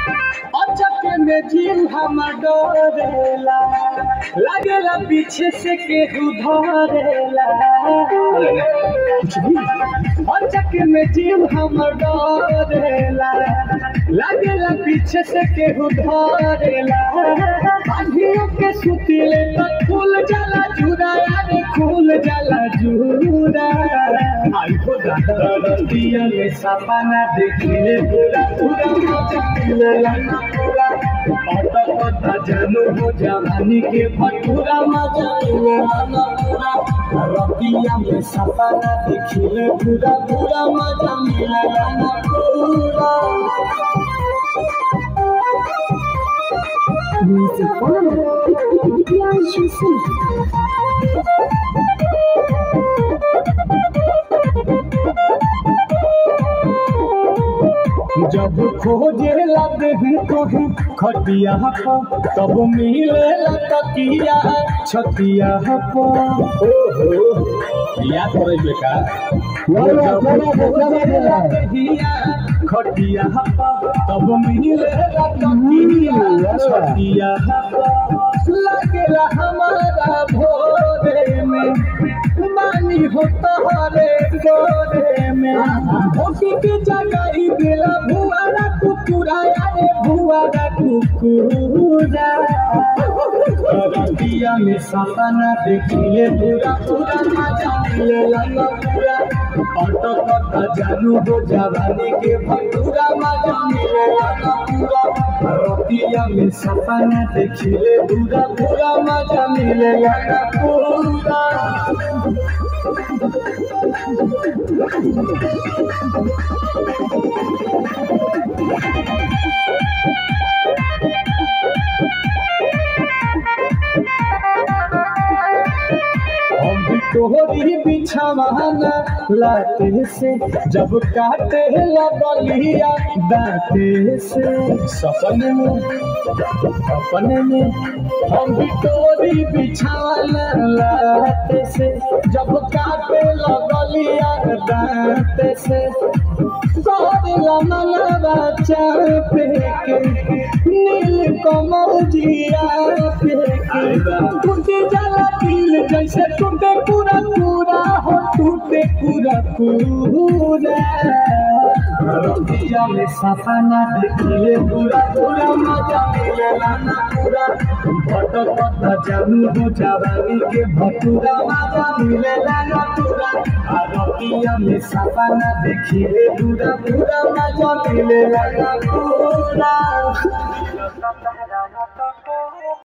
अचक में जीव हम डरेला लगेला पीछे से केहू धरेला अचक में जीव हम डरेला लगेला पीछे से केहू धरेला बांधियों के सुतिले तो खुल जाला जुरा यारे खुल जाला जुरा आई हो रतिया में सपना देखिले पूरा पूरा मजा मिलेला ना पूरा पता पता जानू हो जवानी के भटूरा मजा मिलेला ना पूरा रतिया में सपना देखिले पूरा पूरा मजा मिलेला ना पूरा Music on. Priyanshu Singh. जब खोजे लगे कहीं खटिया पर तब मिले तकिया छतिया पर ओहो याद करे बेटा जब खोजे लगिया खटिया पर तब मिले तकिया छतिया पर लगेला हमारा भोरे में मानी हो तोहरे गोरे में ओकी के जगाई दिला भुआरा कुकुरा यारे भुआरा कुकुरा रतिया में सपना देखिए पूरा पूरा मजा मिलेला ना पूरा ऑटो पता जानू हो जवानी के भटूरा मजा मिलेला ना पूरा रतिया में सपना देखिए पूरा पूरा मजा मिलेला ना पूरा हम भी तोहरी बिछावाना लाते से जब काटे लगलिया दाते से सपने में अपने में हम भी तोहरी बिछावाना लाते से जब काटे लगलिया दाते से करेला मनवा चापे के नील कमल जिया पे के टूटे जाला दिल जैसे टूटे पूरा पूरा हो टूटे पूरा पूरा रतिया में सपना देखिए पूरा पूरा मजा मिलेला ना पूरा भटक पता जानू हो जवानी के भटूरा मजा मिलेला ना पूरा आ रतिया में सपना देखिए पूरा पूरा मजा मिलेला ना पूरा